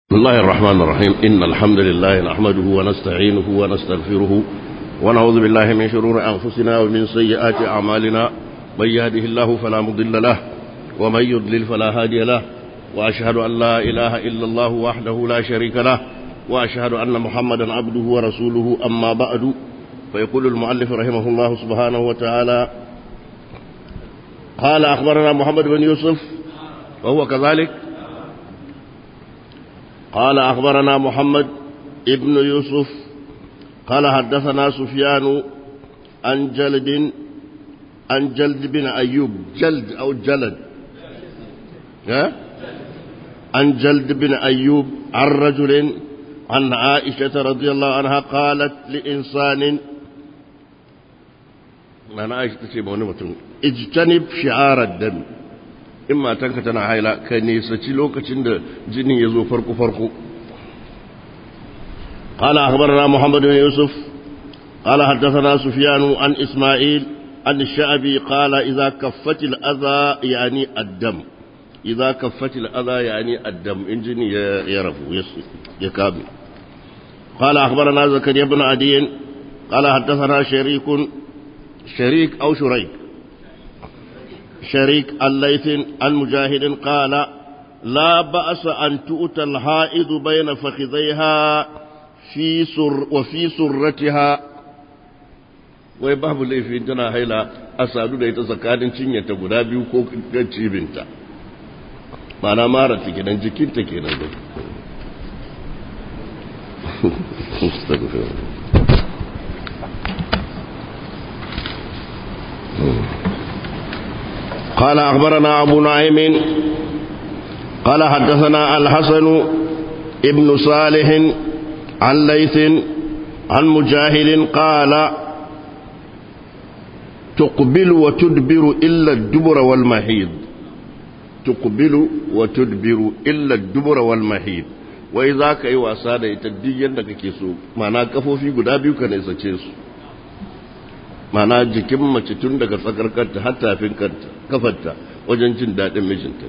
بسم الله الرحمن الرحيم إن الحمد لله نحمده ونستعينه ونستغفره ونعوذ بالله من شرور أنفسنا ومن سيئات أعمالنا من يهده الله فلا مضل له ومن يضلل فلا هادي له وأشهد أن لا إله إلا الله وحده لا شريك له وأشهد أن محمدا عبده ورسوله أما بعد فيقول المؤلف رحمه الله سبحانه وتعالى قال أخبرنا محمد بن يوسف وهو كذلك قال أخبرنا محمد ابن يوسف قال حدثنا سفيان عن جلد عن جلد بن أيوب جلد أو جلد ها؟ عن جلد بن أيوب عن رجل عن عائشة رضي الله عنها قالت لإنسان أنا عائشة تسيب اجتنب شعار الدم in matanka tana haila ka nesaci lokacin da jinin ya zo farko-farko قال أخبرنا محمد بن يوسف قال حدثنا سفيان عن إسماعيل عن الشعبي قال إذا كفت الأذى يعني الدم إذا كفت الأذى يعني الدم إنجن يرف يكابي قال أخبرنا زكريا بن عدي قال حدثنا شريك شريك أو شريك شريك الليث عن مجاهد قال لا بأس أن تؤتى الحائض بين فخذيها في سر وفي سرتها wai babu laifi tana haila a sadu da ita tsakanin cinyata guda biyu ko cibinta mana mara ta kenan jikinta kenan da قال أخبرنا أبو نعيم قال حدثنا الحسن ابن صالح عن ليث عن مجاهد قال تقبل وتدبر إلا الدبر والمحيض تقبل وتدبر إلا الدبر والمحيض وإذا كي واسادة يتدين لك كيسو معناه كفو في قدابي وكان يسا mana jikin mace tun daga tsakar kanta har tafin kafarta wajen jin daɗin mijinta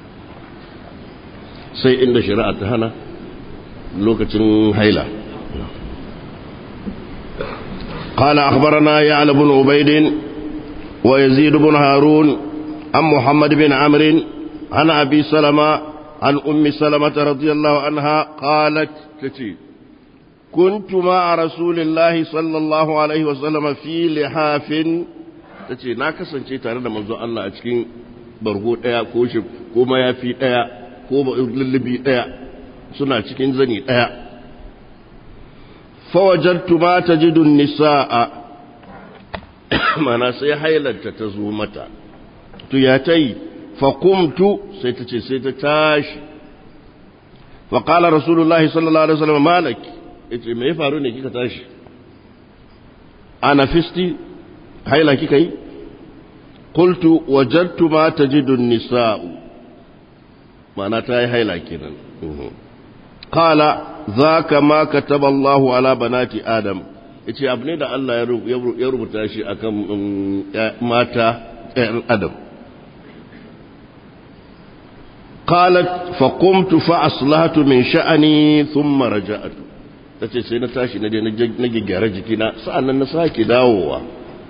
sai inda shari'a ta hana lokacin haila قال أخبرنا يعلى بن عبيد ويزيد بن هارون عن محمد بن عمرو عن أبي سلمة عن أم سلمة رضي الله عنها قالت تتي كنت مع رسول الله صلى الله عليه وسلم في لحاف tace na kasance tare da manzo Allah a cikin bargo daya ko shi ko mayafi daya ko lullubi daya suna cikin zani daya fawajadtu ma tajidu nisaa mana sai hailanta ta zo mata to ya tai fa qumtu sai tace sai ta tashi fa qala rasulullahi sallallahu alaihi wasallam malaki yace me ya faru ne kika tashi ana fisti haila kika yi qultu wajadtu ma tajidu an-nisa'u ma'ana ta yi haila kenan qala zaka ma kataba Allah ala banati adam yace abu ne da Allah ya rubuta shi akan mata ɗayan adam قالت فقمت فأصلحت من شأني ثم رجعت ta ce sai na tashi na je na gyara jikina sa'annan na sake dawowa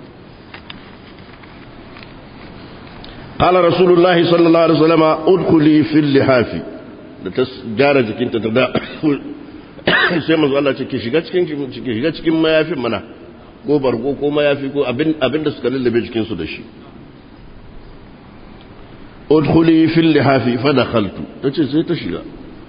qala rasulullahi sallallahu alaihi wasallam udkhuli fil lihafi da ta gyara jikinta ta da sai manzo Allah ce ki shiga cikin ki shiga cikin mayafin mana ko bargo ko mayafi ko abin abin da suka lullube jikin su da shi udkhuli fil lihafi fa dakhaltu tace sai ta shiga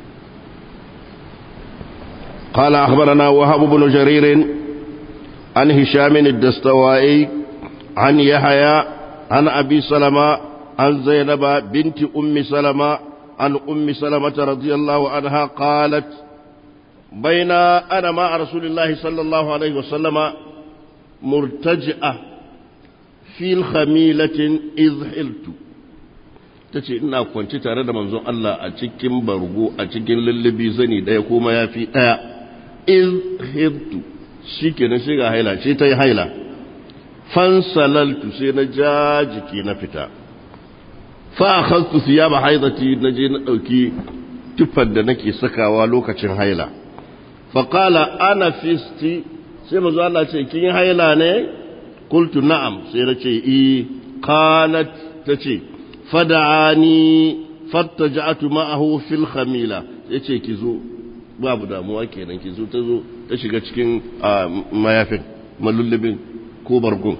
قال أخبرنا وهب بن جرير عن هشام الدستوائي عن يحيى عن أبي سلمة عن زينب بنت أم سلمة عن أم سلمة رضي الله عنها قالت بين أنا مع رسول الله صلى الله عليه وسلم مرتجئة في الخميلة إذ حلت ta ce ina kwanci tare da manzon Allah a cikin bargo a cikin lullubi zani ɗaya ko mayafi ɗaya in hibtu shi ke na shiga haila ce ta yi haila fansalaltu sai na ja jiki na fita fa a hastu siya ba haidati na je na ɗauki tufar da nake sakawa lokacin haila faƙala ana fisti sai mazu Allah ce kin yi haila ne kultu na'am sai na ce i qalat ta ce fada'ani fattaja'atu ma'ahu fil khamila yace ki zo babu damuwa kenan ki zo ta zo ta shiga cikin mayafin malullubin ko bargun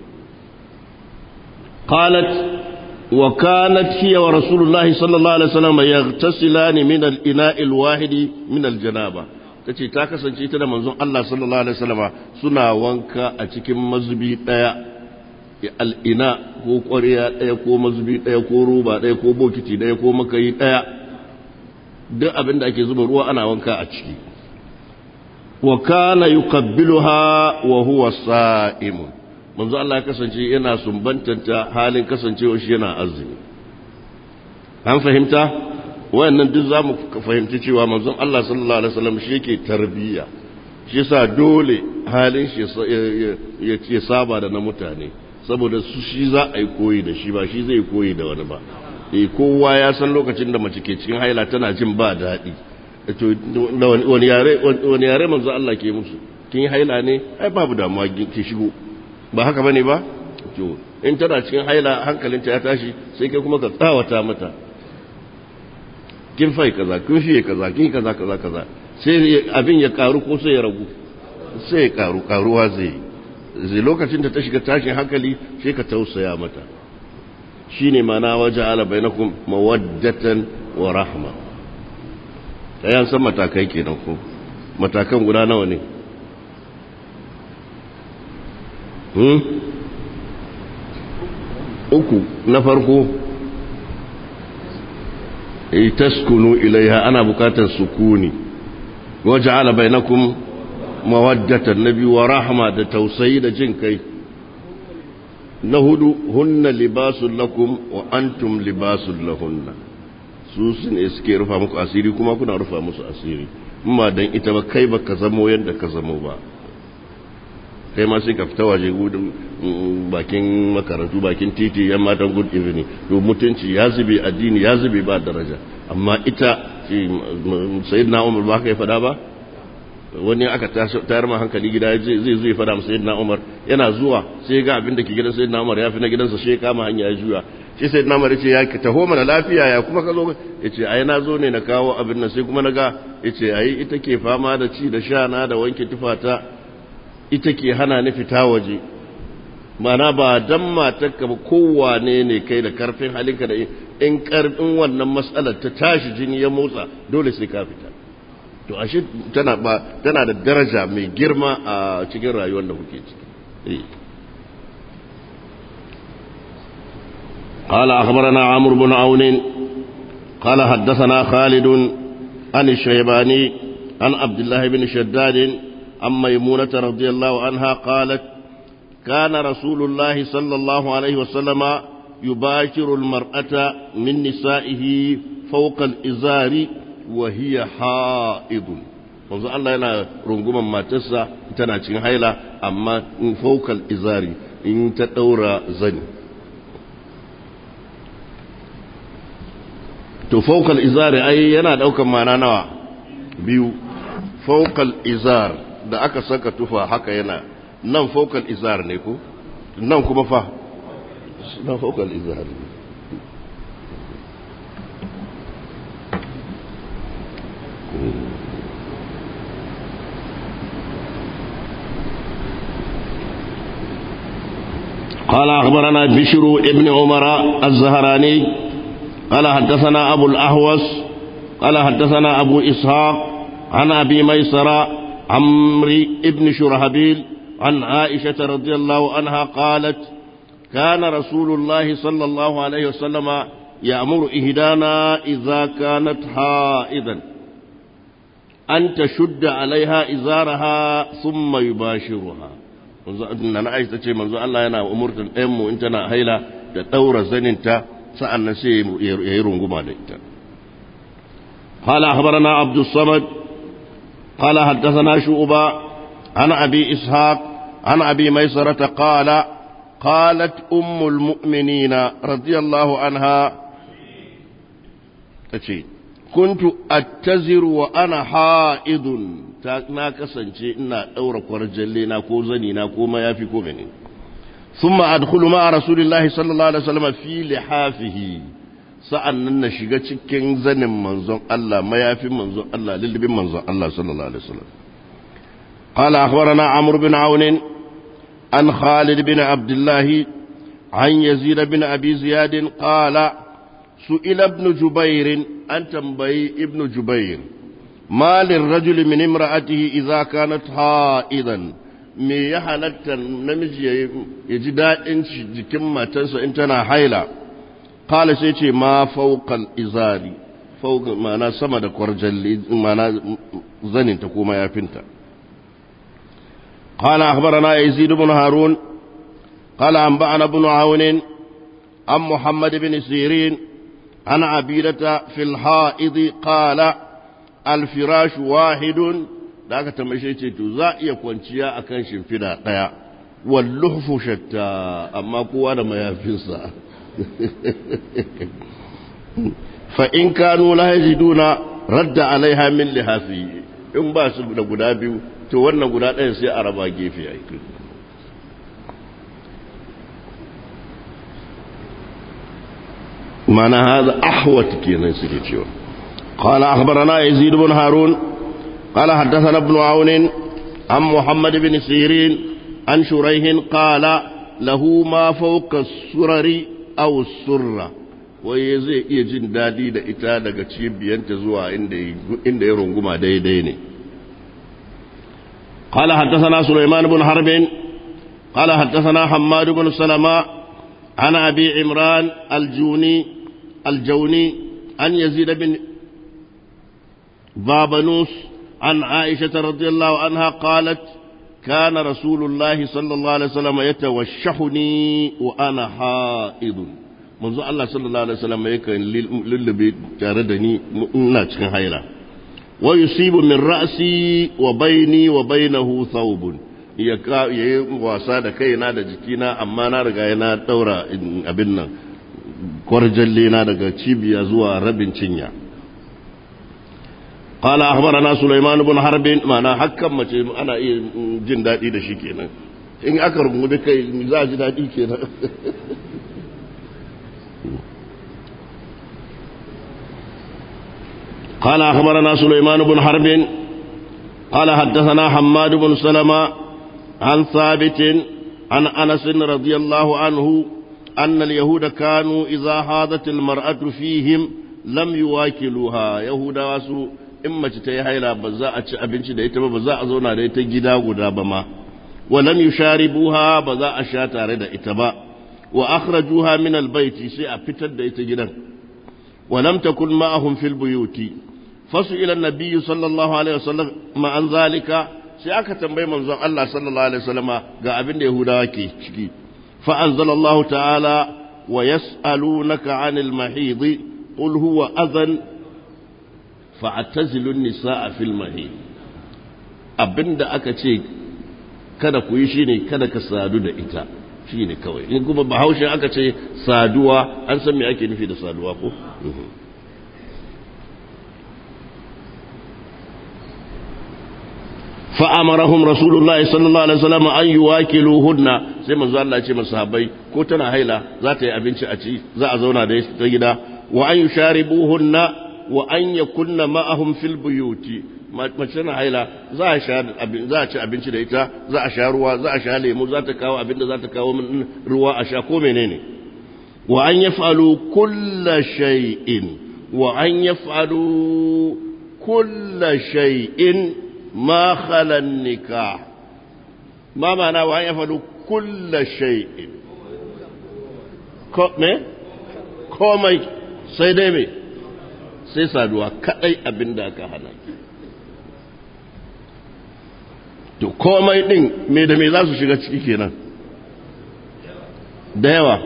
qalat wa kanat hiya wa rasulullahi sallallahu alaihi wasallam yaghtasilani min al-ina'i al-wahidi min al-janaba tace ta kasance ita da manzon Allah sallallahu alaihi wasallam suna wanka a cikin mazubi daya al'ina ko ƙwariya ɗaya ko mazubi ɗaya ko roba ɗaya ko bokiti ɗaya ko makayi ɗaya duk abin da ake zuba ruwa ana wanka a ciki wa kana yuqabbiluha wa huwa sa'imun manzo Allah ya kasance yana sumbantanta halin kasancewa shi yana azumi an fahimta wayannan duk zamu fahimci cewa manzon Allah sallallahu alaihi wasallam shi yake tarbiyya shi yasa dole halin shi ya saba da na mutane saboda su shi za a yi koyi da shi ba shi zai koyi da wani ba e kowa ya san lokacin da mace ke cikin haila tana jin ba daɗi wani yare wani yare manzo Allah ke musu kin yi haila ne ai babu damuwa ki shigo ba haka bane ba to in tana cikin haila hankalinta ya tashi sai kai kuma ka tsawata mata kin fai kaza kin fiye kaza kin kaza kaza kaza sai abin ya karu ko sai ya ragu sai ya karu karuwa zai yi zai lokacin da ta shiga tashin hankali sai ka tausaya mata shi ne mana waje ala bainakum mawaddatan wa rahma yan san matakai kenan ko matakan guda nawa ne hmm? uku na farko taskunu ilaiha ana bukatar sukuni waje ala bainakum mawaddatan nabi wa rahma da tausayi da jin kai na hudu hunna libasun lakum wa antum libasun lahunna su su ne suke rufa muku asiri kuma kuna rufa musu asiri amma dan ita ba kai ba ka zamo yadda ka zamo ba kai ma sai ka fita waje gudun bakin makarantu bakin titi yan matan good evening to mutunci ya zube addini ya zube ba daraja amma ita sayyidina umar ba ka yi fada ba wani aka tayar ma hankali gida zai zo ya fada masa sayyidina Umar yana zuwa sai ga abin da ke gidan sayyidina Umar ya fi na gidansa sai kama hanya ya juya shi sayyidina Umar yace ya taho mana lafiya ya kuma ka zo yace ai na zo ne na kawo abin nan sai kuma naga yace ai ita ke fama da ci da sha na da wanke tufata ita ke hana ni fita waje mana ba dan matarka ba kowane ne kai da karfin halinka da in karfin wannan matsalar ta tashi jini ya motsa dole sai ka fita to ashe tana ba tana da daraja mai girma a cikin rayuwar da kuke ciki قال أخبرنا عمرو بن عون قال حدثنا خالد عن الشيباني عن عبد الله بن شداد عن ميمونة رضي الله عنها قالت كان رسول الله صلى الله عليه وسلم يباشر المرأة من نسائه فوق الإزار وهي حائض wanzu Allah yana runguman matarsa tana cikin haila amma in faukal izari in ta ɗaura zani to faukal izari ai yana ɗaukan mana nawa biyu faukal izar da aka saka tufa haka yana nan faukal izar ne ko nan kuma fa nan faukal izar ne قال أخبرنا بشر ابن عمر الزهراني قال حدثنا أبو الأهوس قال حدثنا أبو إسحاق عن أبي ميسر عمري ابن شرهبيل عن عائشة رضي الله عنها قالت كان رسول الله صلى الله عليه وسلم يأمر إهدانا إذا كانت حائضا أن تشد عليها إزارها ثم يباشرها na Aisha ta ce manzo Allah yana umurtar ɗayan mu in tana haila da ɗaura zaninta sa'an nan sai ya yi runguma da ita. Hala akhbarana Abdul Samad قال حدثنا شعبة عن أبي إسحاق عن أبي ميسرة قال قالت أم المؤمنين رضي الله عنها تشي kuntu attaziru wa ana ha'idun na kasance ina ɗaura kwarjalle na ko zani na ko mayafi ko mene ثم أدخل مع رسول الله صلى الله عليه وسلم في لحافه sa'annan na shiga cikin zanin manzon Allah mayafin manzon Allah lillibin manzon Allah sallallahu alaihi wasallam قال أخبرنا عمرو بن عون عن خالد بن عبد الله عن يزيد بن أبي زياد قال سئل ابن جبير أن تنبي ابن جبير ما للرجل من امرأته إذا كانت حائضا me ya halatta namiji ya ji daɗin jikin matarsa in tana haila kala sai ce ma fauqal izari fauqa ma'ana sama da kwarjalli ma'ana zaninta ko mayafinta قال أخبرنا يزيد بن هارون قال أنبأنا بن عون عن محمد بن سيرين عن عبيدة في الحائض قال الفراش واحد da aka tambaye ce to za iya kwanciya akan shimfida daya walluhfu shatta amma kowa da mayafinsa fa in kanu la yajiduna radda alaiha min lihafi in ba su da guda biyu to wannan guda ɗaya sai a raba gefe a yi mana haza ahwat kenan suke cewa قال أخبرنا يزيد بن هارون قال حدثنا ابن عون عن محمد بن سيرين عن شريح قال له ما فوق السرر أو السرة wai zai iya jin daɗi da ita daga cibiyanta zuwa inda ya runguma daidai ne قال حدثنا سليمان بن حرب قال حدثنا حماد بن سلمة عن أبي عمران الجوني الجوني عن يزيد بن بابنوس عن عائشة رضي الله عنها قالت كان رسول الله صلى الله عليه وسلم يتوشحني وأنا حائض منذ الله صلى الله عليه وسلم يكن للبي تاردني ناتك هايلا ويصيب من رأسي وبيني وبينه ثوب ya yi wasa da kaina da jikina amma na riga yana daura abin nan kwarjalle na daga cibiya zuwa rabin cinya قال أخبرنا سليمان بن حرب معنا حكم mace ana iya jin daɗi da shi kenan in aka rungume kai za a ji daɗi kenan قال أخبرنا سليمان بن حرب قال حدثنا حماد بن سلمة عن ثابت عن أنس رضي الله عنه أن اليهود كانوا إذا حاضت المرأة فيهم لم يواكلوها يهود واسو in mace ta yi haila ba za a ci abinci da ita ba ba za a zauna da ita gida guda ba ma walam yusharibuha ba za a sha tare da ita ba wa akhrajuha min albayti sai a fitar da ita gidan walam takun ma'ahum fil buyuti fasu ila nabiyyi sallallahu alaihi wasallam ma an zalika sai aka tambayi manzon Allah sallallahu alaihi wasallama ga abin da yahudawa ke ciki fa anzalallahu ta'ala wa yas'alunaka 'anil mahidi qul huwa adhan fa'atazilun nisa'a fil mahi abinda aka ce kada ku yi shine kada ka sadu da ita shine kawai in kuma bahaushe aka ce saduwa an san me ake nufi da saduwa ko fa'amarahum rasulullahi sallallahu alaihi wasallam an yuwakiluhunna sai manzo Allah ya ce masahabai ko tana haila za ta yi abinci a ci za a zauna da ta gida wa an yusharibuhunna wa an ya kunna ma'ahum fil buyuti mace na haila za a sha za a ci abinci da ita za a sha ruwa za a sha lemu za ta kawo abin da za ta kawo min ruwa a sha ko menene wa an yaf'alu kulla shay'in wa an yaf'alu kulla shay'in ma khala nikah ma ma'ana wa an yaf'alu kulla shay'in ko me komai sai dai me sai saduwa kadai abin da aka hana to komai din me da me za su shiga ciki kenan da yawa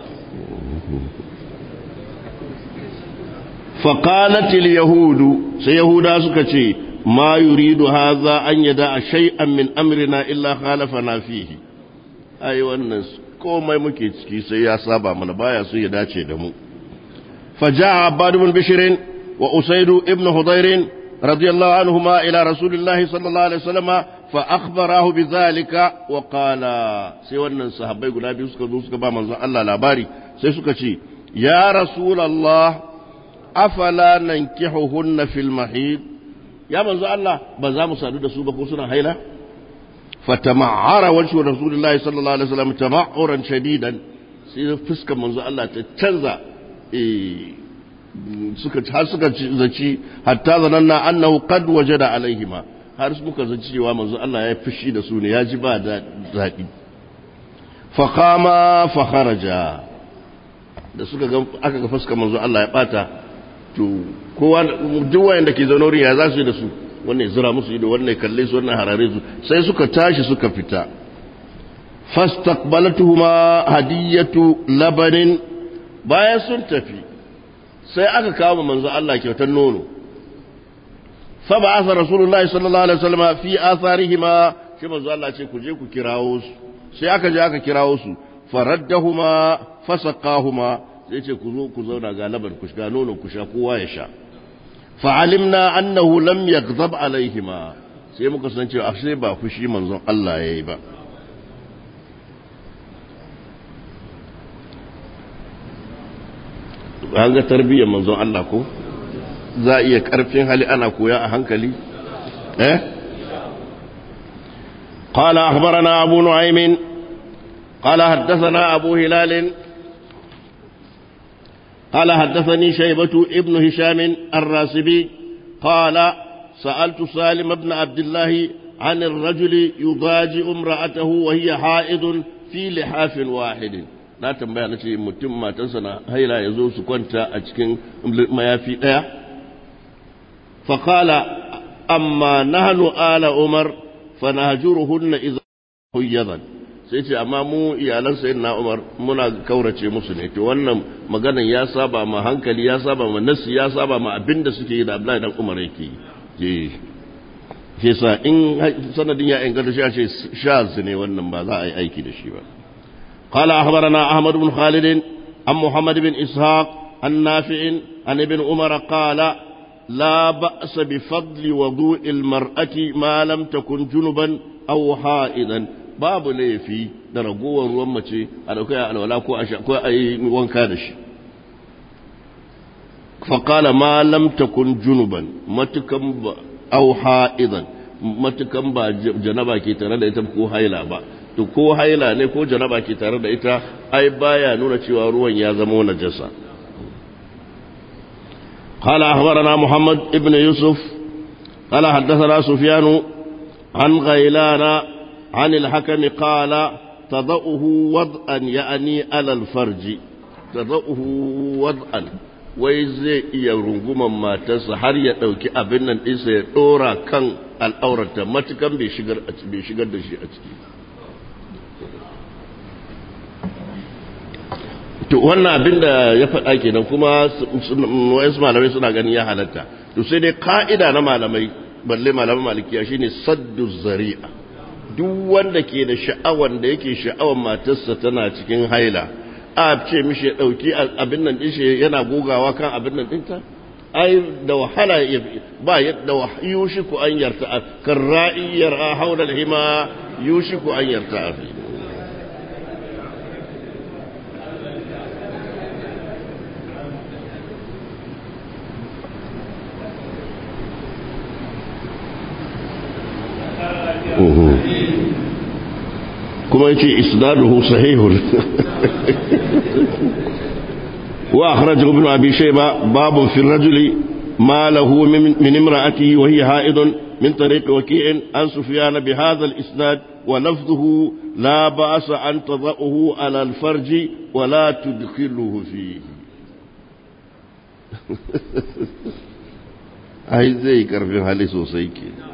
faƙalatil yahudu sai yahuda suka ce ma yuridu haza an yada a shay'an min amrina illa khalafana fihi ai wannan komai muke ciki sai ya saba mana baya so ya dace da mu فجاء عباد بن بشر وأسيد ابن حضير رضي الله عنهما إلى رسول الله صلى الله عليه وسلم فأخبراه بذلك وقال سيوانا صحابي قل أبي سكا دوسكا با منزل الله لاباري سيسكا شي يا رسول الله أفلا ننكحهن في المحيط يا منزل الله بزام سادو سوبا كوسنا هيلا فتمعر وجه رسول الله صلى الله عليه وسلم تمعرا شديدا sai fuskar manzo Allah ta canza suka har suka zaci hatta zananna annahu qad wajada alaihima har suka zaci cewa manzo Allah ya fushi da su ne ya ji ba da zaɓi fa qama fa kharaja da suka ga aka ga fuskar manzo Allah ya bata to kowa duk wanda ke zaune wurin ya za su yi da su wannan zira musu ido wannan kalle su wannan harare su sai suka tashi suka fita fastaqbalatuhuma hadiyatu labanin bayan sun tafi sai aka kawo manzo Allah kyautar nono fa ba'atha rasulullahi sallallahu alaihi wasallam fi atharihima shi manzo Allah ce ku je ku kirawo su sai aka je aka kirawo su faraddahuma fasaqahuma sai ce ku zo ku zauna ga laban ku ga nono ku sha kowa ya sha fa'alimna annahu lam yaghdab alaihima sai muka san cewa ashe ba fushi manzon Allah yayi ba an ga tarbiyyar manzon Allah ko za iya karfin hali ana koya a hankali eh قال أخبرنا أبو نعيم قال حدثنا أبو هلال قال حدثني شيبة ابن هشام الراسبي قال سألت سالم بن عبد الله عن الرجل يضاجئ امرأته وهي حائض في لحاف واحد na tambaya na ce mutum matansa na haila ya zo su kwanta a cikin mayafi ɗaya faƙala amma nahnu ala umar fa nahjuruhunna idza huyyadan sai ce amma mu iyalan sayyidina umar muna kaurace musu ne to wannan maganan ya saba ma hankali ya saba ma nasi ya saba ma abinda suke yi da Abdullahi dan Umar yake yi ke sa in sanadin ya inganta shi a ce shaz ne wannan ba za a yi aiki da shi ba قال أخبرنا أحمد بن خالد عن محمد بن إسحاق عن نافع عن ابن عمر قال لا بأس بفضل وضوء المرأة ما لم تكن جنبا أو حائضا babu laifi da ragowar ruwan mace a dauka ya alwala ko a ko a yi wanka da shi faƙala ma lam takun junuban matukan ba au ha'idan matukan ba janaba ke tare da ita ko haila ba to ko haila ne ko janaba ke tare da ita ai baya nuna cewa ruwan ya zama najasa قال أخبرنا محمد ابن يوسف قال حدثنا سفيان عن غيلان عن الحكم قال تضعه وضعا يعني على الفرج تضعه وضعا wai zai iya runguman matarsa har ya ɗauki abin nan ɗinsa ya ɗora kan al'aurata matukan bai shigar da shi a ciki to wannan abin da ya faɗa kenan kuma wayansu malamai suna ganin ya halatta to sai dai ka'ida na malamai balle malaman malikiya shine saddu zari'a duk wanda ke da sha'awan da yake sha'awan matarsa tana cikin haila a ce mishi ya ɗauki abin nan ɗin shi yana gogawa kan abin nan ɗinta ai da wahala ba da yushiku an yarta kan ra'i yar'a haula hima yushiku an yarta a fi kuma yace isnaduhu sahihun wa akhrajahu ibn abi shayba babu fi ar-rajuli ma lahu min imra'atihi wa hiya ha'idun min tariq waki'in an sufyan bi hadha al-isnad wa lafdhuhu la ba'sa an tada'uhu ala al-farj wa la tudkhiluhu fihi ai zai karfin hali sosai kenan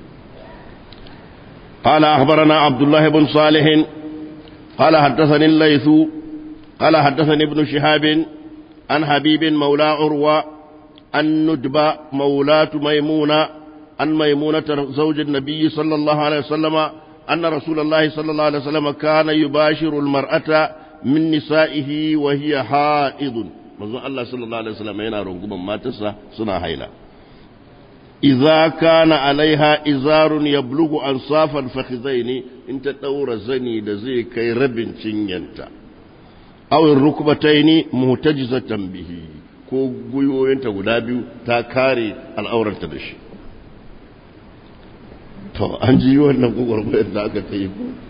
قال أخبرنا عبد الله بن صالح قال حدثني الليث قال حدثني ابن شهاب عن حبيب مولى عروة عن ندبة مولاة ميمونة عن ميمونة زوج النبي صلى الله عليه وسلم أن رسول الله صلى الله عليه وسلم كان يباشر المرأة من نسائه وهي حائض manzon Allah sallallahu alaihi wasallam yana runguman matarsa suna haila idza kana alaiha izarun yablughu ansafal fakhizaini in ta daura zani da zai kai rabin cinyanta aw rukbataini muhtajizatan bihi ko guyoyinta guda biyu ta kare al'aurarta da shi to an ji wannan gugurbayar da aka ta yi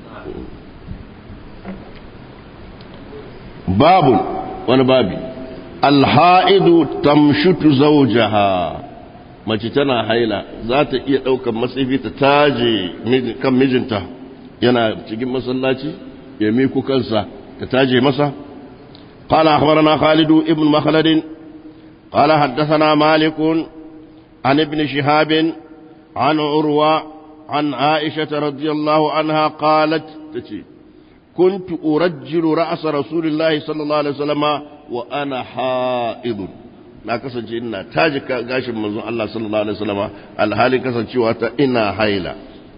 babu wani babi alha'idu tamshutu zawjaha mace tana haila za ta iya ɗaukar matsayi ta taje kan mijinta yana cikin masallaci ya miku kansa ta taje masa قال أخبرنا خالد ابن مخلد قال حدثنا مالك عن ابن شهاب عن عروة عن عائشة رضي الله عنها قالت تتي كنت أرجل رأس رسول الله صلى الله عليه وسلم وأنا حائض na kasance ina taji gashin manzon Allah sallallahu alaihi wasallam alhalin kasancewa ta ina haila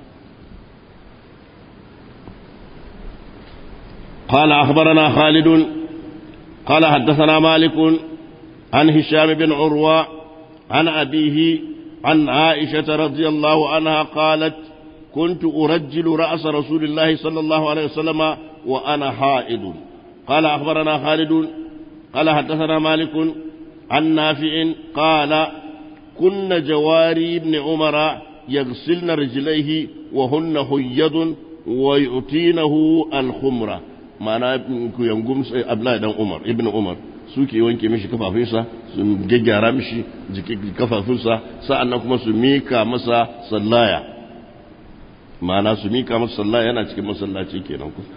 قال أخبرنا خالد قال حدثنا مالك عن هشام بن عروة عن أبيه عن عائشة رضي الله عنها قالت كنت أرجل رأس رسول الله صلى الله عليه وسلم وأنا حائض قال أخبرنا خالد قال حدثنا مالك عن نافع قال كن جواري بن عمر يغسلن رجليه وهن هيض ويؤتينه الخمرة ma'ana ku yangum sai Abdullahi dan Umar ibn Umar suke wanke mishi kafafunsa su gaggara mishi jikin kafafunsa sa'annan kuma su mika masa sallaya ma'ana su mika masa sallaya yana cikin masallaci kenan ku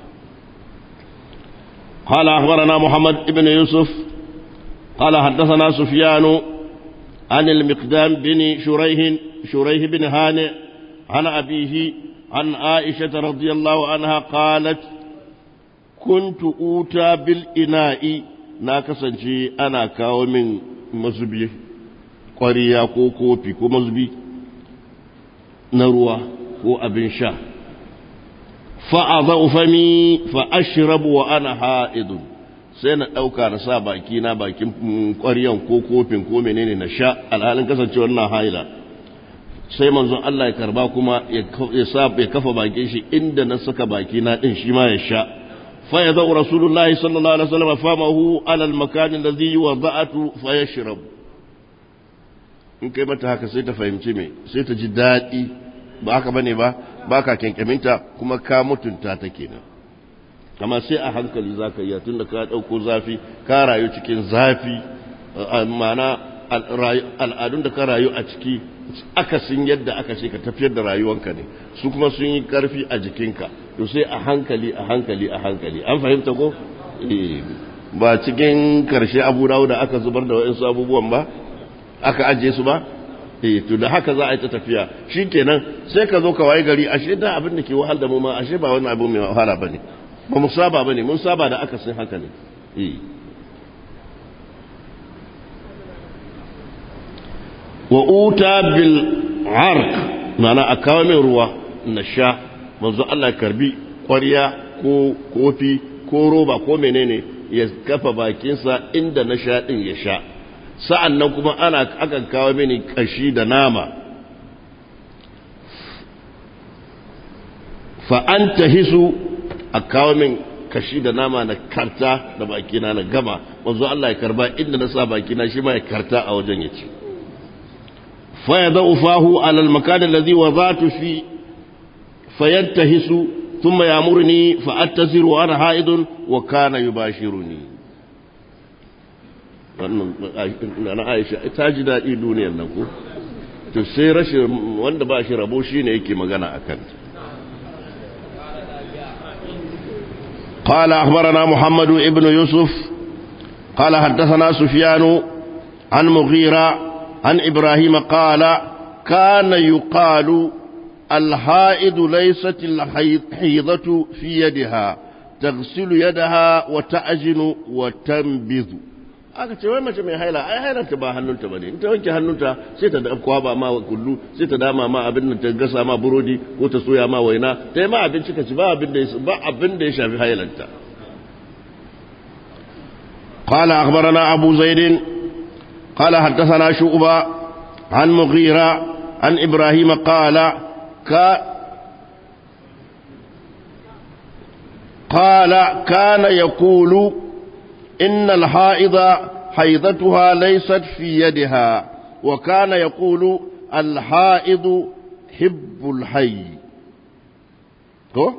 قال أخبرنا محمد بن يوسف قال حدثنا سفيان عن المقدام بن شريح شريح بن هانئ عن أبيه عن عائشة رضي الله عنها قالت كنت أوتى بالإناء ناكسا شيء أنا كاو من مزبي قرية كو كوبي كو مزبي نروى كو أبن شاه فأضع فمي فأشرب وأنا حائض sai na ɗauka na sa baki na bakin ƙwaryan ko kofin ko menene na sha alhalin kasancewar na haila sai manzon Allah ya karba kuma ya sa ya kafa bakin shi inda na saka baki na din shi ma ya sha fa ya zau rasulullahi sallallahu alaihi wasallam famahu ala al-makan alladhi wada'atu fa yashrab in kai mata haka sai ta fahimci me sai ta ji daɗi ba haka bane ba baka kyankyaminta kuma ka mutunta ta kenan amma sai a hankali za ka yi tun da ka ɗauko zafi ka rayu cikin zafi mana al'adun da ka rayu a ciki akasin yadda aka ce ka tafiyar da rayuwanka ne su kuma sun yi ƙarfi a jikinka to sai a hankali a hankali a hankali an fahimta ko ba cikin karshe abu dawo da aka zubar da wa'insu abubuwan ba aka ajiye su ba eh to da haka za a yi ta tafiya shikenan sai ka zo ka waye gari ashe da abin da ke wahal da mu ma ashe ba wani abu mai wahala bane ba mu saba bane mun saba da akasin haka ne wa uta bil arq mana a kawo min ruwa na sha manzo Allah karbi ƙwarya ko kofi ko roba ko menene ya kafa bakinsa inda na sha din ya sha sa'an nan kuma ana akan kawo mini kashi da nama fa an hisu a kawo min kashi da nama na karta da bakina na gama wanzu Allah ya karba inda na sa bakina shi ma ya karta a wajen ya ce fa ya zau fahu alal makanin da zai wa za tu fi fayanta hisu tun mai amurni fa'attaziru ana ha'idun wa kana yi bashiru ni wannan aisha ta ji daɗi duniyar nan ko to sai rashin wanda ba shi rabo shi ne yake magana a kanta قال أخبرنا محمد ابن يوسف قال حدثنا سفيان عن مغيرة عن إبراهيم قال كان يقال الحائض ليست الحيضة في يدها تغسل يدها وتأجن وتنبذ aka ce wai mace mai haila ai hailanta ba hannunta bane in ta wanke hannunta sai ta kwaba ma kullu sai ta dama ma abin da ta gasa ma burodi ko ta soya ma waina ta yi ma abinci ka ci ba abin da ba abin da ya shafi hailanta قال أخبرنا أبو زيد قال حدثنا شعبة عن مغيرة عن إبراهيم قال ك قال كان يقول إن الحائض حيضتها ليست في يدها وكان يقول الحائض حب الحي هو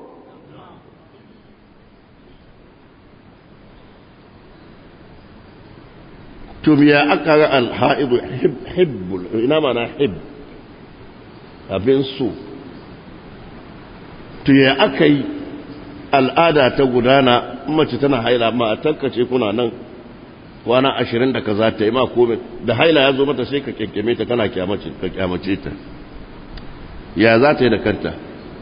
tum ya aka ga alha'idu hibbul ina mana hib abin su to ya aka yi al'ada ta gudana mace tana haila ma a tankace kuna nan kwana ashirin da kaza ta yi ma komai da haila ya zo mata sai ka kyankyame ta kana kyamace ta ya za ta yi da kanta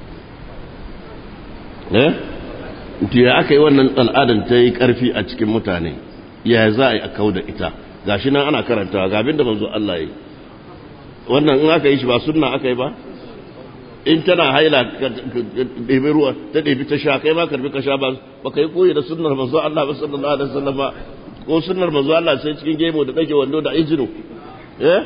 eh to ya aka yi wannan al'adan ta yi karfi a cikin mutane ya za a yi a kau da ita gashi nan ana karantawa ga abin da manzo Allah yi wannan in aka yi shi ba sunna aka yi ba in tana haila ɗebi ruwa ta ɗebi ta sha kai ma karbi ka sha ba ba ka yi koyi da sunnar manzo Allah ba sallallahu alaihi wasallam ko sunnar manzo Allah sai cikin gemo da ɗage wando da injino eh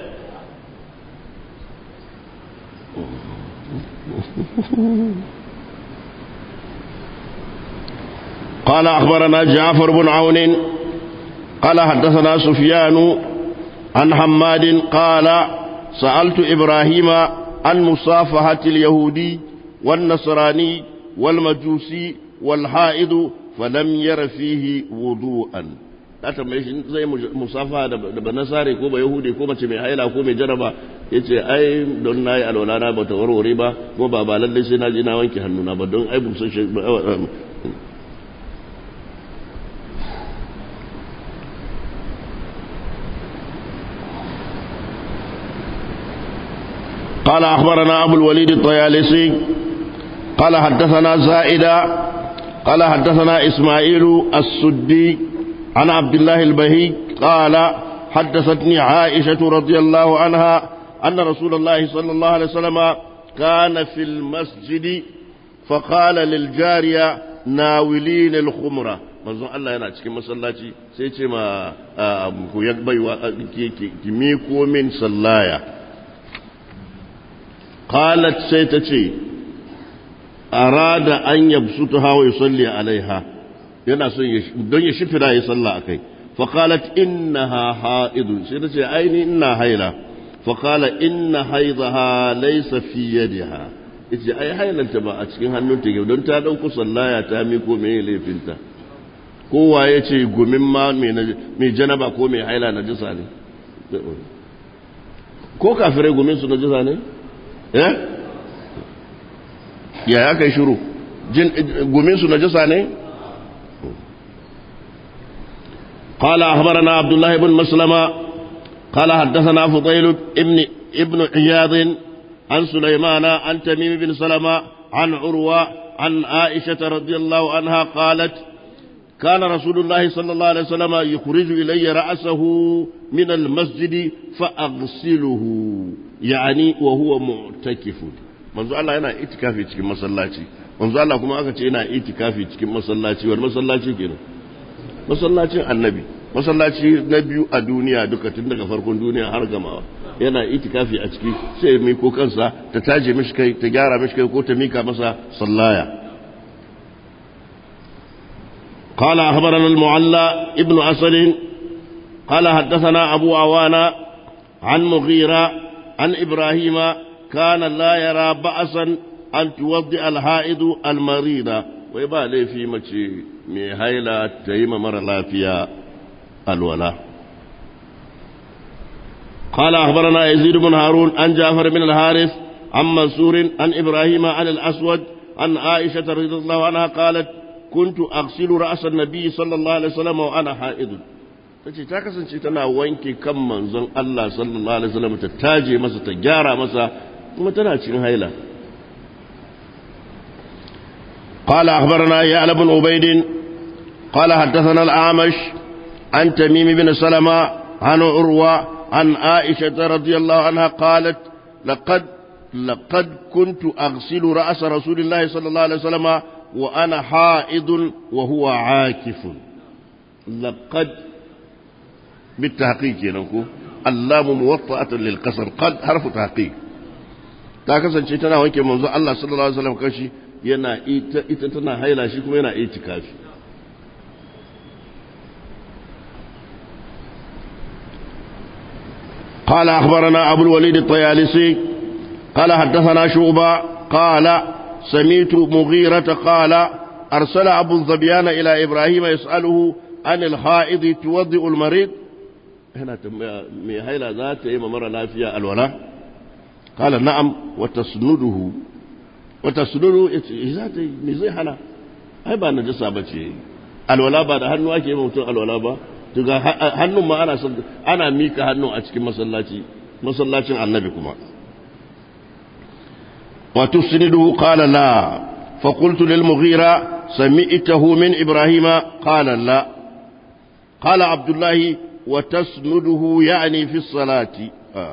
قال أخبرنا جعفر بن عون قال حدثنا سفيان عن حماد قال سألت إبراهيم عن مصافحة اليهودي والنصراني والمجوسي والحائض فلم ير فيه وضوءا ta tambaye shi zai musafa da ba nasare ko ba yahudi ko mace mai haila ko mai jaraba ya ce ai don na yi alwala na ba ta warware ba ko ba ba lallai sai na je na wanke hannuna ba don ai busan shi قال أخبرنا أبو الوليد الطيالسي قال حدثنا زائدة قال حدثنا إسماعيل السدي عن عبد الله البهي قال حدثتني عائشة رضي الله عنها أن رسول الله صلى الله عليه وسلم كان في المسجد فقال للجارية ناولين الخمرة manzon Allah yana cikin masallaci sai ce ma ku ya baiwa ki miko min sallaya qalat sai ta ce arada an yabsutuha wa yusalli alaiha yana son don ya shifira ya salla akai fa qalat innaha haidun sai ta ce aini ina haila fa qala inna haidaha laysa fi yadiha yace ai hailanta ba a cikin hannunta ke don ta dauko sallaya ta miko me laifinta kowa ya ce gumin ma mai janaba ko mai haila na jisa ne ko kafirai gumin su na jisa ne eh ya ya kai shiru gumin su na jisa ne قال أخبرنا عبد الله بن مسلمة قال حدثنا فضيل ابن ابن عياض عن سليمان عن تميم بن سلمة عن عروة عن عائشة رضي الله عنها قالت كان رسول الله صلى الله عليه وسلم يخرج إلي رأسه من المسجد فأغسله يعني وهو معتكف manzo Allah yana itikafi cikin masallaci manzo Allah kuma aka ce yana itikafi cikin masallaci wani masallaci kenan masallacin annabi masallaci na biyu a duniya duka tun daga farkon duniya har gamawa yana itikafi a ciki sai mai ko kansa ta taje mishi kai ta gyara mishi kai ko ta mika masa sallaya قال أخبرنا المعلى ابن أسد قال حدثنا أبو عوانا عن مغيرة عن إبراهيم كان لا يرى بأسا أن توضئ الحائض المريضة ويبا لي في مشي مي هيلا تيم مر لا فيها الولا قال أخبرنا يزيد بن هارون عن جعفر بن الحارث عن منصور عن إبراهيم عن الأسود عن عائشة رضي الله عنها قالت كنت أغسل رأس النبي صلى الله عليه وسلم وأنا حائض tace ta kasance tana wanke kan manzon Allah sallallahu alaihi wasallam ta taje masa ta gyara masa kuma tana cikin haila قال أخبرنا يا بن عبيد قال حدثنا الأعمش عن تميم بن سلمة عن عروة عن عائشة رضي الله عنها قالت لقد لقد كنت أغسل رأس رسول الله صلى الله عليه وسلم وأنا حائض وهو عاكف لقد بالتحقيق ينكو اللام موطأة للقصر قد حرف تحقيق ta kasance tana wanke manzo Allah sallallahu alaihi wasallam kashi yana ita ita tana haila shi kuma yana itikafi قال أخبرنا أبو الوليد الطيالسي قال حدثنا شعبة قال سميت مغيرة قال أرسل أبو الظبيان إلى إبراهيم يسأله عن الحائض توضئ المريض هنا مي هيلا ذات إما مرة لا فيها الولاء قال نعم وتسنده وتسنده ذات مزي حلا أي با نجسة بچي الولاء بعد هنو أكي موتون الولاء با tuga hannun ma ana ana mika hannu a cikin masallaci masallacin annabi kuma wa tusnidu qala la fa qultu lil mughira sami'tahu min ibrahima qala la qala abdullah wa tasnuduhu ya'ni fi salati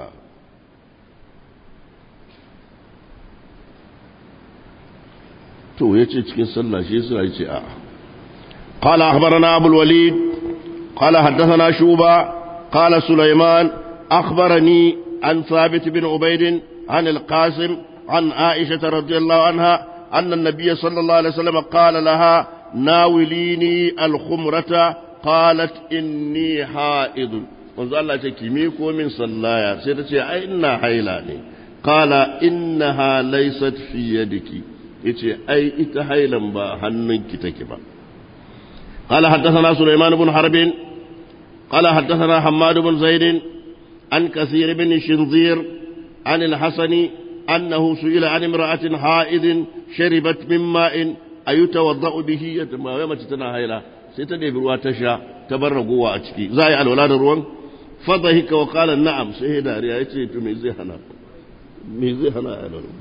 to yace cikin sallah shi yasa yace a قال أخبرنا أبو الوليد قال حدثنا شوبة قال سليمان أخبرني عن ثابت بن عبيد عن القاسم عن عائشة رضي الله عنها أن النبي صلى الله عليه وسلم قال لها ناوليني الخمرة قالت إني حائض wanzu Allah ce ki miko min sallaya sai ta ce ai ina haila ne qala innaha laysat fi yadiki yace ai ita hailan ba hannunki take ba قال حدثنا سليمان بن حرب قال حدثنا حماد بن زيد عن كثير بن شنظير عن الحسن أنه سئل عن امرأة حائض شربت من ماء أيتوضأ به ما يوم تتنا هيلا ستدي بروا تشا تبرقوا أتشكي زاي الولاد الروان فضحك وقال نعم سيدا ريايتي تميزي هنا ميزي هنا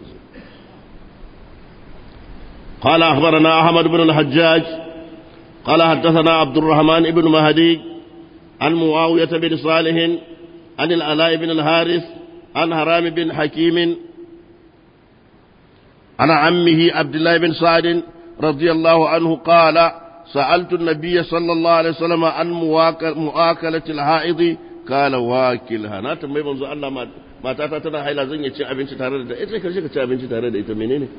قال أخبرنا أحمد بن الحجاج قال حدثنا عبد الرحمن بن مهدي عن معاوية بن صالح عن العلاء بن الحارث عن هرام بن حكيم عن عمه عبد الله بن سعد رضي الله عنه قال سألت النبي صلى الله عليه وسلم عن مؤاكلة الحائض قال واكلها na tambayi manzo Allah matata tana haila zan yi ci abinci tare da ita karshe ka ci abinci tare da ita menene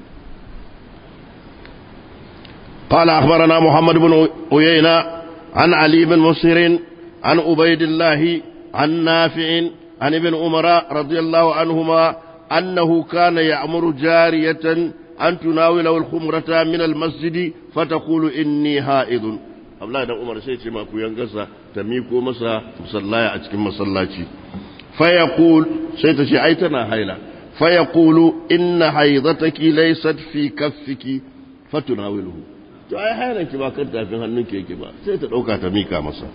قال أخبرنا محمد بن عيينة عن علي بن مسهر عن عبيد الله عن نافع عن ابن عمر رضي الله عنهما أنه كان يأمر جارية أن تناوله الخمرة من المسجد فتقول إني هائض Abdullahi dan Umar sai ce ma ku yangarsa ta miko masa musallaya a cikin masallaci fa yaqul sai ta ce ai tana haila fa yaqulu inna haidataki laysat fi kaffiki fatunawiluhu to ai hailan ki ba kan tafin hannun ki yake ba sai ta dauka ta mika masa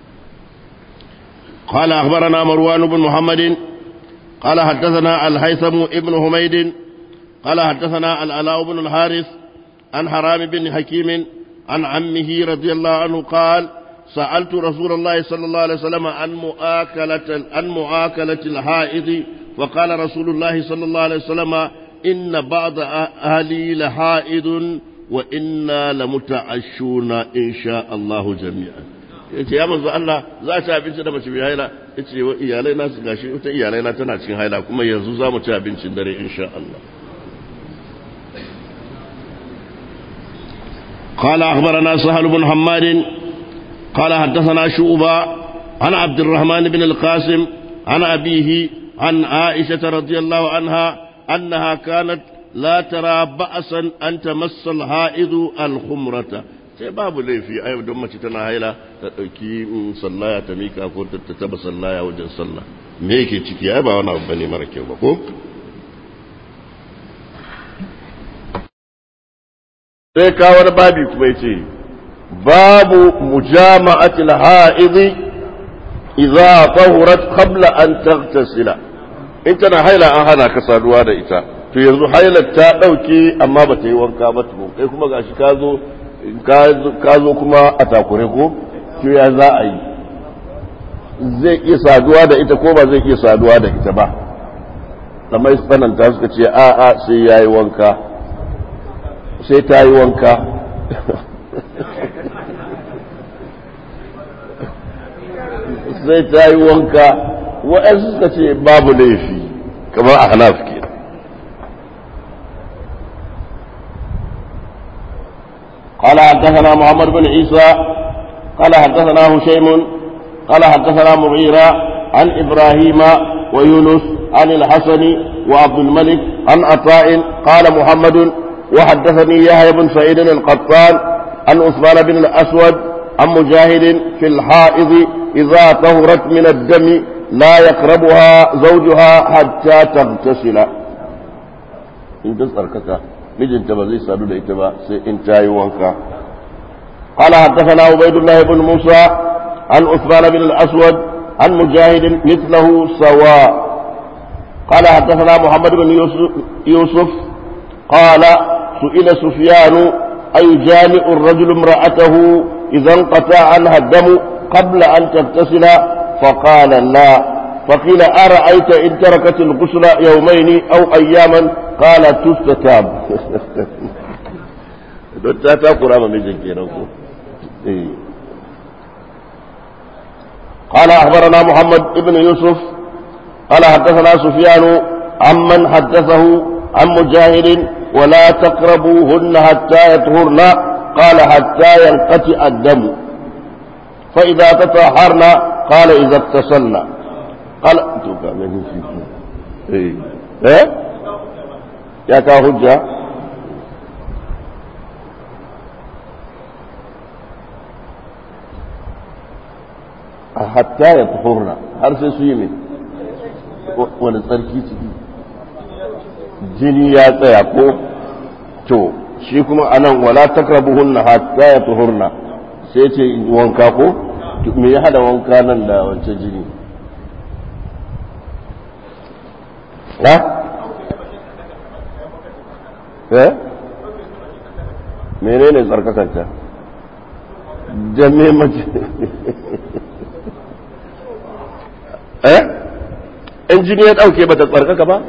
قال أخبرنا مروان بن محمد قال حدثنا الهيثم ابن حميد قال حدثنا العلاء بن الحارث عن حرام بن حكيم عن عمه رضي الله عنه قال سألت رسول الله صلى الله عليه وسلم عن مؤاكلة عن مؤاكلة الحائض وقال رسول الله صلى الله عليه وسلم إن بعض أهلي لحائض وإنا لمتعشون إن شاء الله جميعا yace ya manzo Allah za ta abinci da mace mai haila yace wa iyalai na su gashi ita iyalai na tana cikin haila kuma yanzu za mu ci abincin dare insha Allah قال أخبرنا سهل بن حماد قال حدثنا شعبة عن عبد الرحمن بن القاسم عن أبيه عن عائشة رضي الله عنها أنها كانت لا ترى بأسا أن تمس الحائض الخمرة sai babu laifi a yau don mace tana haila ta ɗauki sallaya ta mika ko ta taba sallaya wajen sallah me yake ciki ai ba wani abu bane mara kyau ba ko sai kawar babi kuma yace babu mujama'atil ha'idhi idza tahurat qabla an taghtasila in tana haila an hana ka saduwa da ita to yanzu hailar ta dauke amma ba ta yi wanka ba tukun kai kuma gashi ka zo ka zo kuma a takure ko to ya za a yi zai iya saduwa da ita ko ba zai iya saduwa da ita ba amma tsananta suka ce a'a sai ya yi wanka sai ta yi wanka sai ta yi wanka waɗansu suka ce babu laifi kamar a hanaf ke قال حدثنا محمد بن عيسى قال حدثنا هشيم قال حدثنا مغيرة عن إبراهيم ويونس عن الحسن وعبد الملك عن عطاء قال محمد وحدثني يحيى بن سعيد القطان عن عثمان بن الأسود عن مجاهد في الحائض إذا طهرت من الدم لا يقربها زوجها حتى تغتسل إن تسألك مجن تبزي سألو لإتبا إن تاي وانكا قال حدثنا عبيد الله بن موسى عن عثمان بن الأسود عن مجاهد مثله سواء قال حدثنا محمد بن يوسف, يوسف قال سئل سفيان أيجامع الرجل امرأته إذا انقطع عنها الدم قبل أن تغتسل فقال لا فقيل أرأيت إن تركت الغسل يومين أو أياما قال تستتاب don ta takura ma mijin kenan ko قال أخبرنا محمد بن يوسف قال حدثنا سفيان عمن حدثه عن مجاهد ولا تقربوهن حتى يطهرن قال حتى ينقطع الدم فإذا تطهرن قال إذا اغتسلن قال ايه ايه يا كهجة hatta ya tuhurna har sai su yi min wani tsarki ciki jini ya tsaya ko to shi kuma anan wala takrabuhunna hatta ya tuhurna sai ce wanka ko me ya hada wanka nan da wancan jini ha eh menene tsarkakanta jame mace eh in jini ya dauke ba ta tsarkaka ba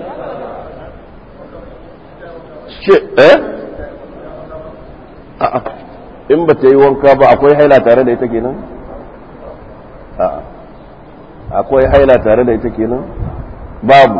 ce eh a'a in ba ta yi wanka ba akwai haila tare da ita kenan a'a akwai haila tare da ita kenan babu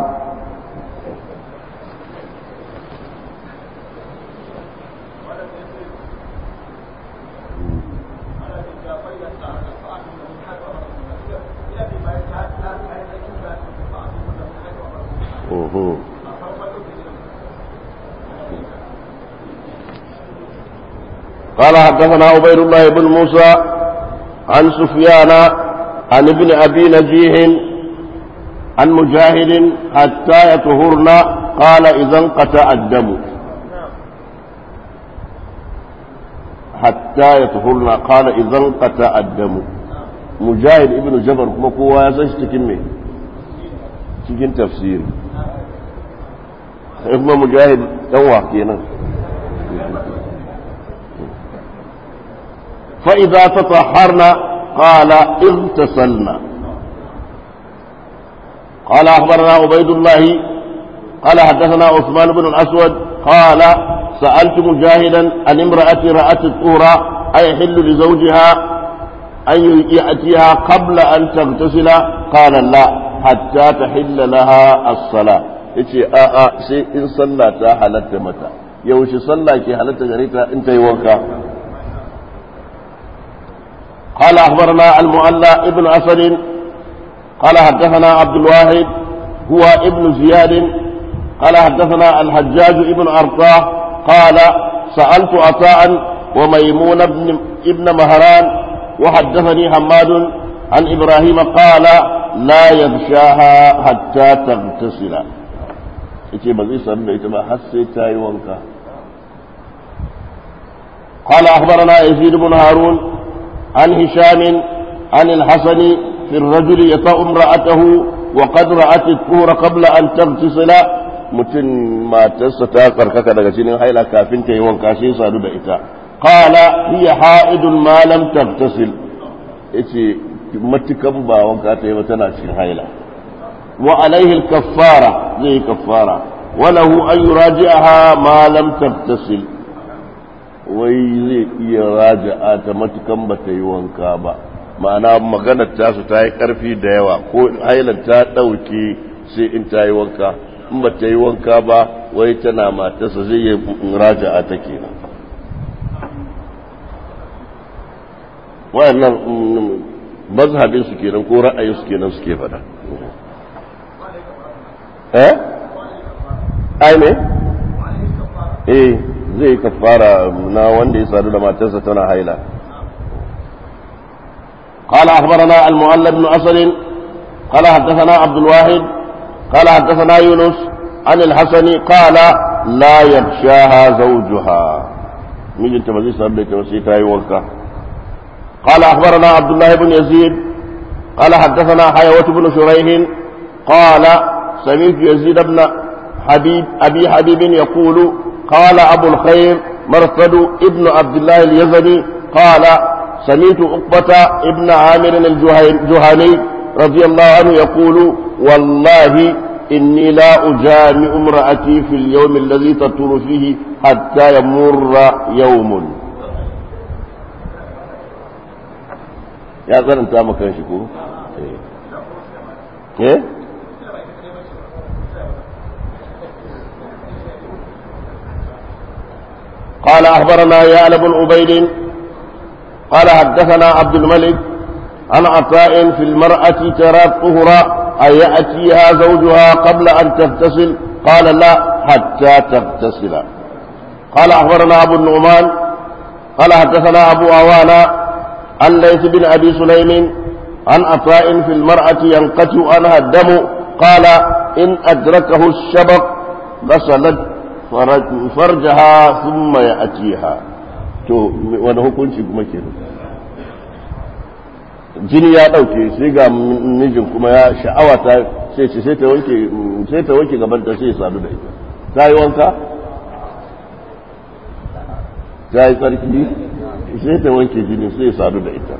قال حدثنا عبيد الله بن موسى عن سفيان عن ابن أبي نجيح عن مجاهد حتى يطهرن قال إذا انقطع الدم حتى يطهرن قال إذا انقطع الدم مجاهد ابن جبر كما كوا يسش تكمي cikin tafsiri kuma mujahid dan wa kenan فإذا تطهرنا قال اغتسلنا قال أخبرنا عبيد الله قال حدثنا عثمان بن الأسود قال سألت مجاهدا عن امرأة رأت الطهر أيحل لزوجها أن يأتيها قبل أن تغتسل قال لا حتى تحل لها الصلاة yace a a sai in sallah ta halatta mata yaushe sallah ke halatta gare ta in ta yi wanka قال أخبرنا المؤلى ابن أسد قال حدثنا عبد الواحد هو ابن زياد قال حدثنا الحجاج ابن أرطاه قال سألت عطاء وميمون ابن, ابن مهران وحدثني حماد عن إبراهيم قال لا يغشاها حتى تغتسل yace ba zai sami da ita ba har sai ta yi wanka قال أخبرنا يزيد بن هارون عن هشام عن الحسن في الرجل يطأ امرأته وقد رأت الطهور قبل أن تغتسل mutum matarsa ta tsarkaka daga jinin haila kafin ta yi wanka sai sadu da ita qala hiya ha'idun ma lam taghtasil yace matukan ba wanka ta yi ba tana cikin haila wa alaihi al-kaffara zai kaffara wa lahu an yuraji'aha ma lam taghtasil wai zai iya raja'a ta matukan ba ta yi wanka ba ma'ana maganar tasu ta yi ƙarfi da yawa ko hailan ta ɗauke sai in ta yi wanka in ba ta yi wanka ba wai tana matarsa zai yi raja'a ta kenan wayannan mazhabin su kenan ko ra'ayin su kenan suke fada eh ai ne eh zai kafara na wanda ya sadu da matarsa tana haila قال أخبرنا المؤلف بن أسد قال حدثنا عبد الواحد قال حدثنا يونس عن الحسن قال لا يغشاها زوجها مين تمزي سبب تمسيتها يوكا قال أخبرنا عبد الله بن يزيد قال حدثنا حيوة بن شريح قال سمعت يزيد بن حبيب أبي حبيب يقول قال أبو الخير مرثد ابن عبد الله اليزني قال سمعت عقبة ابن عامر الجهني رضي الله عنه يقول والله إني لا أجامع امرأتي في اليوم الذي تطول فيه حتى يمر يوم ya tsananta maka shi ko? eh قال أخبرنا يعلى بن عبيد قال حدثنا عبد الملك عن عطاء في المرأة ترى الطهر أن يأتيها زوجها قبل أن تغتسل قال لا حتى تغتسل قال أخبرنا أبو النعمان قال حدثنا أبو عوانا عن ليث بن أبي سليم عن عطاء في المرأة ينقطع عنها الدم قال إن أدركه الشبق غسلت فرجها ثم يأتيها to wani hukunci kuma ke jini ya ɗauke sai ga mijin kuma ya sha'awa ta sai ce sai ta wanke sai ta wanke gaban ta sai ya sadu da ita ta yi wanka ta yi tsarki sai ta wanke jini sai ya sadu da ita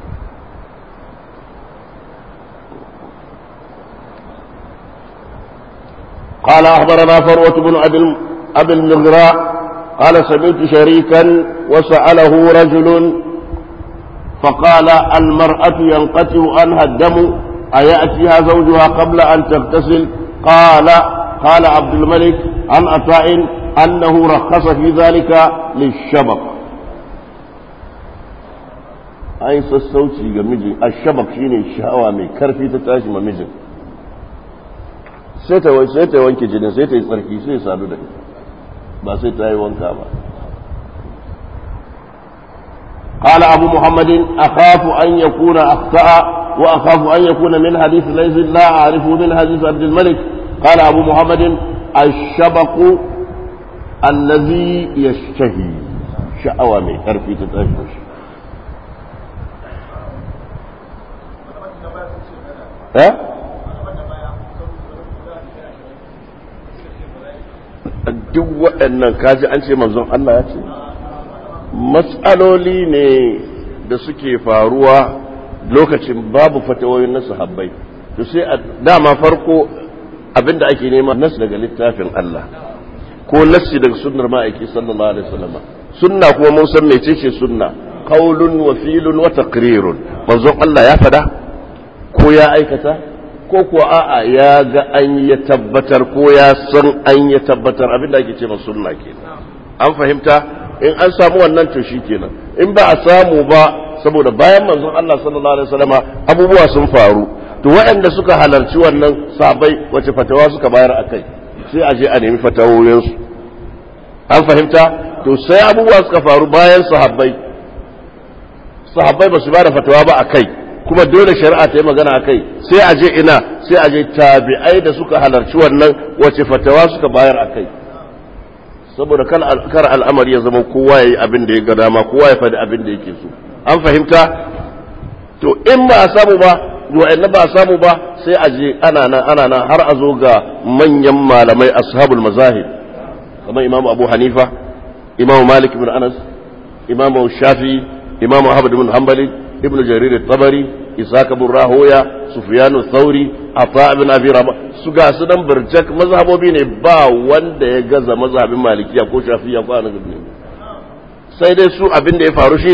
قال أخبرنا فروة بن أبي المغراء قال سمعت شريكا وسأله رجل فقال المرأة ينقطع عنها الدم أيأتيها زوجها قبل أن تغتسل قال قال عبد الملك عن عطاء أنه رخص في ذلك للشبق أي sassauci ga miji a shabak shine sha'awa mai karfi ta tashi ma mijin sai ta wanke jinin sai ta yi tsarki sai sadu da ita ba sai ta yi wanka ba قال أبو محمد أخاف أن يكون أخطأ وأخاف أن يكون من حديث ليس لا أعرفه من حديث عبد الملك قال أبو محمد الشبق الذي يشتهي شأوى من كرفي تتأشوش ها؟ duk waɗannan kaji an ce manzon Allah ya ce matsaloli ne da suke faruwa lokacin babu fatawoyin na sahabbai to sai a dama farko abinda ake nema nas daga littafin Allah ko nassi daga sunnar ma'aiki sallallahu alaihi wasallam sunna kuma mun san mecece sunna qaulun wa filun wa taqrirun manzon Allah ya fada ko ya aikata ko kuwa a'a ya ga an ya tabbatar ko ya san an ya tabbatar abinda ake ce sunna kenan an fahimta in an samu wannan to shi kenan in ba a samu ba saboda bayan manzon Allah sallallahu alaihi wasallama abubuwa sun faru to waɗanda suka halarci wannan sabai wace fatawa suka bayar a kai sai a je a nemi fatawoyinsu an fahimta to sai abubuwa suka faru bayan sahabbai sahabbai ba su ba da fatawa ba a kai kuma dole shari'a ta yi magana a kai sai a je ina sai a je tabi'ai da suka halarci wannan wace fatawa suka bayar a kai saboda kar al'amari ya zama kowa ya yi abin da ya ga dama kowa ya faɗi abin da yake so an fahimta to in ba a samu ba wa'annan ba a samu ba sai a je ana nan ana nan har a zo ga manyan malamai ashabul mazahib kamar imamu abu hanifa imamu malik ibn anas imamu shafi imamu ahmad ibn hanbali ibn jarir tabari isaac ibn rahoya sufyanu thauri ata ibn abi rabah su ga su dan burjak mazhabobi ne ba wanda ya gaza mazhabin malikiya ko shafiya ko anabi ne sai dai su abin da ya faru shine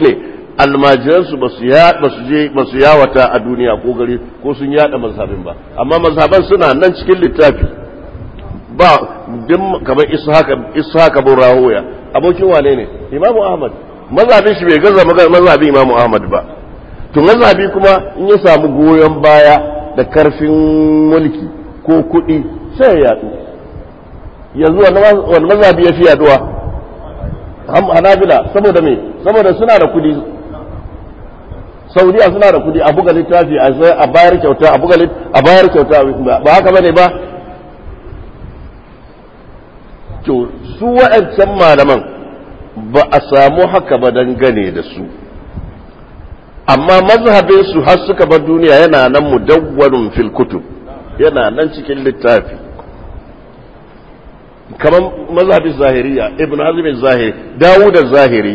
almajiransu ba su je ba su yawata a duniya ko gari ko sun yada mazhabin ba amma mazhaban suna nan cikin littafi ba din kamar ishaka ishaka bin rahoya abokin wane ne imamu ahmad mazhabin shi bai gaza mazhabin imamu ahmad ba to mazhabi kuma in ya samu goyon baya da karfin mulki ko kuɗi sai ya yadu yanzu wani mazhabi ya fi yaduwa hanabila saboda me saboda suna da kudi saudiya suna da kudi a buga littafi a bayar kyauta a buga a bayar kyauta ba haka bane ba to su wa'ancan malaman ba a samu haka ba dangane da su amma mazhabin su har suka bar duniya yana nan mudawwarun fil kutub yana nan cikin littafi kamar mazhabin zahiriya ibn hazm zahiri dawud zahiri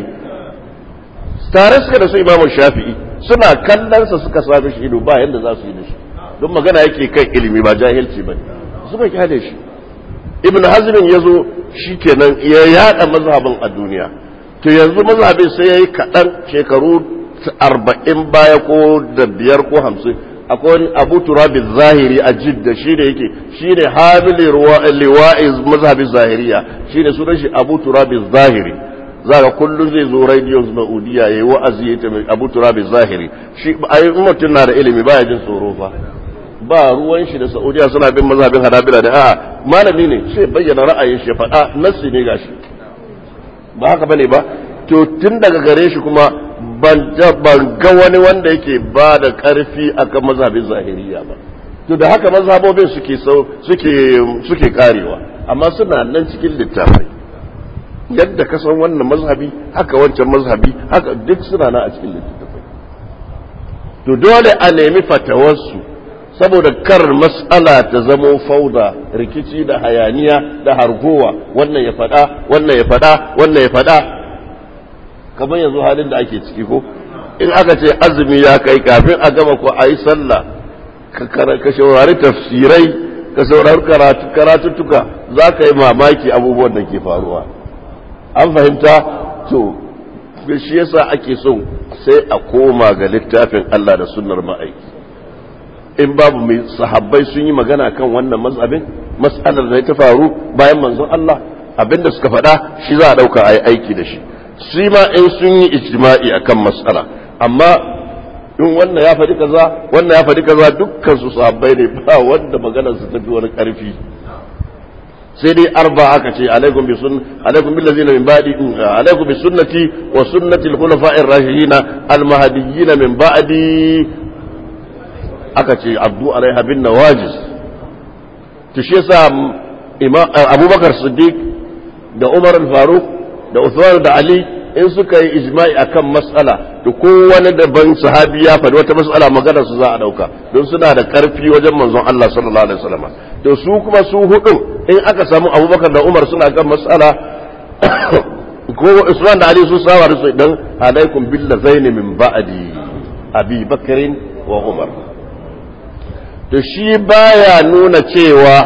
tare suka da su imamu shafi'i suna kallonsa suka sami shi ido ba yadda za su yi da shi don magana yake kan ilimi ba jahilci ba suka kyale shi ibn hazm ya zo shi kenan ya yada mazhabin a duniya to yanzu mazhabin sai ya yi kaɗan shekaru arba'in baya ko da biyar ko hamsin akwai wani abu turabi zahiri a jidda shi ne yake shi ne hamili liwa'i mazhabin zahiriya shi ne sunan shi abu turabi zahiri za ka kullum zai zo radio ma'udiya ya yi wa'azi ya ta abu turabi zahiri shi a yi mutum na da ilimi baya jin tsoro fa ba ruwan shi da saudiya suna bin mazhabin hanabila da a'a malami ne sai bayyana ra'ayin shi faɗa nassi ne gashi ba haka bane ba to tun daga gare shi kuma ban ga wani wanda yake ba da ƙarfi akan mazhabin zahiriya ba to da haka mazhabobin suke suke suke karewa amma suna nan cikin littafai yadda ka san wannan mazhabi haka wancan mazhabi haka duk suna nan a cikin littafai to dole a nemi fatawarsu saboda kar mas'ala ta zamo fauda rikici da hayaniya da hargowa wannan ya faɗa wannan ya faɗa wannan ya faɗa kamar yanzu halin da ake ciki ko in aka ce azumi ya kai kafin a gama ko a yi sallah ka saurari tafsirai ka saurari karatuttuka za ka yi mamaki abubuwan da ke faruwa an fahimta to shi yasa ake so sai a koma ga littafin Allah da sunnar ma'aiki in babu mai sahabbai sun yi magana kan wannan mazhabin mas'alar da ta faru bayan manzon Allah abinda suka faɗa shi za a ɗauka a yi aiki da shi shi ma in sun yi ijma'i akan mas'ala amma in wannan ya faɗi kaza wannan ya faɗi kaza dukkan su sahabbai ne ba wanda maganar su tafi wani ƙarfi sai dai arba aka ce alaikum bi sun alaikum bil ladzina min ba'di alaikum bi sunnati wa sunnati al-khulafa'ir rashidin al-mahdiyyin min ba'di aka ce abdu alaiha bin nawajiz to shi yasa abubakar siddiq da umar al-faruq da Uthman da Ali in suka yi ijma'i akan mas'ala to kowane daban sahabi ya faɗi wata mas'ala magana su za a dauka don suna da karfi wajen manzon Allah sallallahu alaihi wasallam to su kuma su hudu in aka samu Abubakar da Umar suna kan mas'ala ko Usman da Ali su sawa da su dan alaikum billazaini min ba'di Abi Bakrin wa Umar to shi baya nuna cewa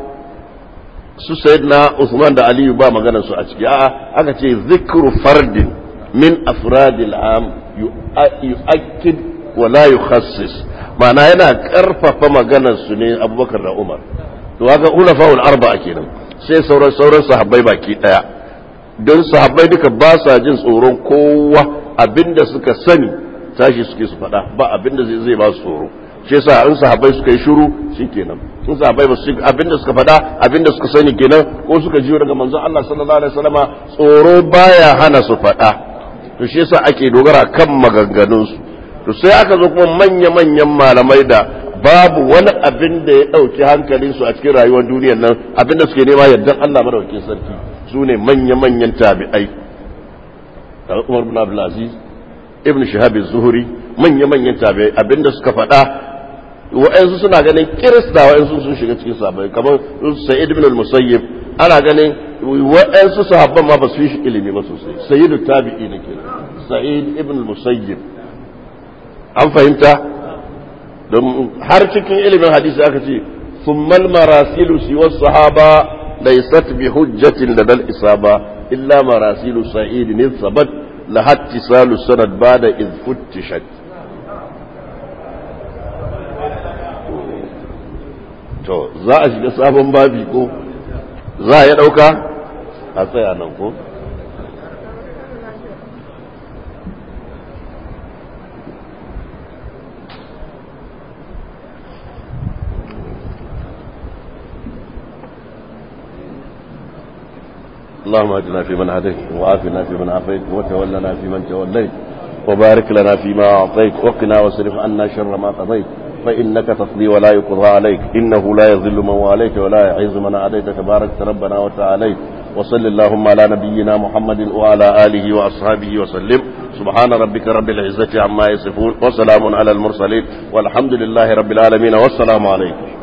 su sayyidina Usman da Aliyu ba maganar su a ciki a'a aka ce zikru fardin min afradil am yu'akkid wa la yukhassis ma'ana yana karfafa maganar su ne Abubakar da Umar to haka ulafa'ul arba'a kenan sai sauran sauran sahabbai baki daya don sahabbai duka ba sa jin tsoron kowa abinda suka sani tashi suke su faɗa ba abinda zai ba su tsoro shi yasa in sahabbai suka yi shiru shikenan in sahabbai ba su abinda suka faɗa abinda suka sani kenan ko suka jiyo daga manzon Allah sallallahu alaihi wasallama tsoro baya hana su faɗa to shi yasa ake dogara kan maganganun su to sai aka zo kuma manya manyan malamai da babu wani abin da ya ɗauki hankalin su a cikin rayuwar duniyar nan abinda suke nema yardan Allah madaukakin sarki su ne manya manyan tabi'ai Umar bin Abdul Aziz Ibn Shihab az-Zuhri manya manyan tabi'ai abinda suka faɗa wa'ansu suna ganin kirista wa'ansu sun shiga cikin sahabbai kamar sa'id ibn al-musayyib ana ganin wa'ansu sahabban ma ba su yi shi ilimi ba sosai sayyidu tabi'i ne ke sa'id ibn al-musayyib an fahimta don har cikin ilimin hadisi aka ce summal marasilu siwa sahaba laysat bi hujjatin ladal isaba illa marasilu sa'id ne sabat laha ittisalu sanad ba'da id futtishat to za a shiga sabon babi ko za a ya dauka a tsaya nan ko اللهم اهدنا فيمن هديت وعافنا فيمن عافيت وتولنا فيمن توليت وبارك لنا فيما اعطيت وقنا واصرف عنا شر ما قضيت فانك تقضي ولا يقضى عليك انه لا يذل من واليت ولا يعز من عاديت تبارك ربنا وتعاليت وصل اللهم على نبينا محمد وعلى اله واصحابه وسلم سبحان ربك رب العزه عما يصفون وسلام على المرسلين والحمد لله رب العالمين والسلام عليكم